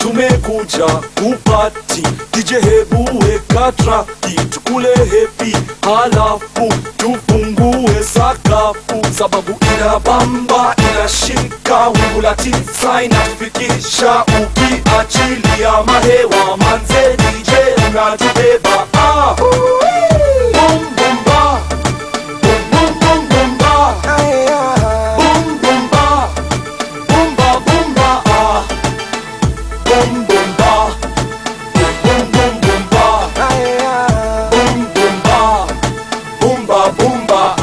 tumekuja kupati DJ hebu weka traki tukule hepi halafu tufungue sakafu sababu inabamba inashika wingu la tisa inatufikisha ukiachilia mahewa manze DJ unatubeba ah. Boom, boom, ba. Boom, boom, boom, boom, ba. Boom, boom, ba. Boom, ba, boom, ba, ah. Boom, boom, ba. Boom, boom, boom, ba. Boom, boom, ba. Boom, ba, boom, ba,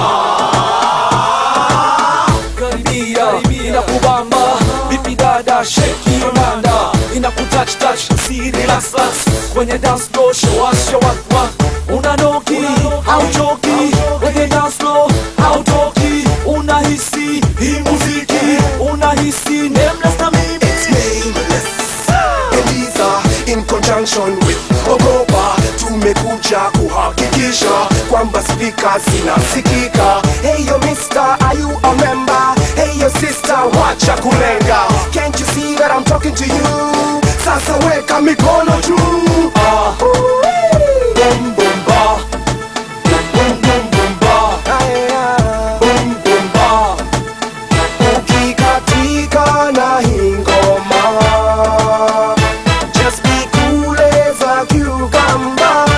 ah. Karibia, inakubamba vipi dada, shake your nanda inakutouch touch, si relax relax kwenye dance floor, show us your what what unanoki hauchoki kwenye dance floor hautoki unahisi hii muziki unahisi nameless na mimi nameless Eliza in conjunction with Ogopa tumekuja kuhakikisha kwamba spika zinasikika Hey yo mister, are you a member? Hey yo sister, wacha kulenga Can't you see that I'm talking to you? Sasa weka mikono juu ah. Boom, boom, ba. Boom, boom, boom, ba. Boom, boom, ba. Ukikatika na hii ngoma Just be cool as a cucumber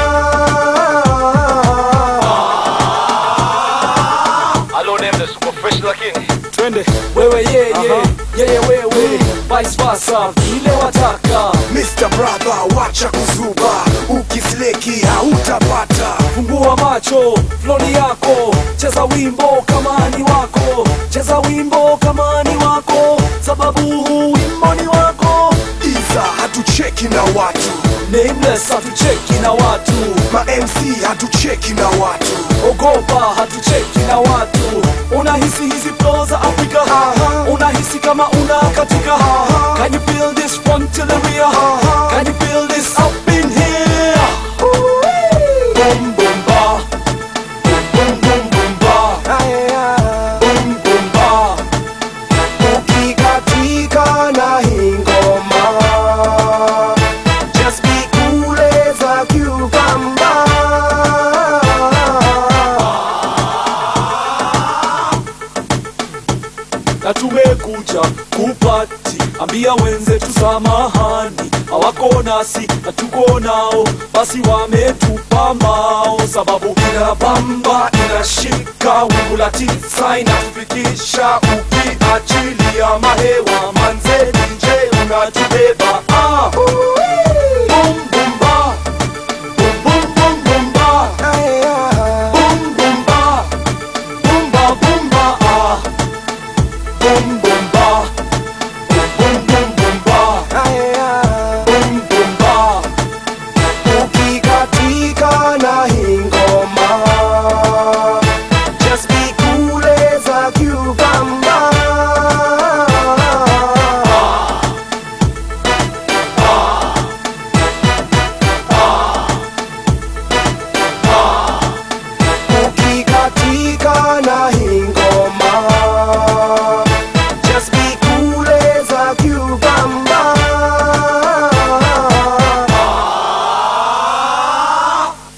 Alo name super fresh lakini twende wewe yeye yeye wewe vice versa vile wataka Mr. Brother, wacha kuzuba, ukisleki hautapata. fungua macho floni yako cheza wimbo kama ni wako cheza wimbo kama ni wako sababu huu wimbo ni wako Iza hatucheki na watu, nameless hatucheki na watu ma MC hatucheki na watu. ogopa hatucheki na watu unahisi hizi flow za afrika unahisi kama una katika can you feel this front to the rear can you feel this up in here boom boom ba boom boom boom ba boom boom ba Ukikatika na hii ngoma, just be cool as a cucumber. na tumekuja kupati ambia wenzetu samahani hawako nasi na tuko nao basi wametupa mao sababu inabamba inashika wingu la tisa inatufikisha ukiachilia mahewa manze DJ unatubeba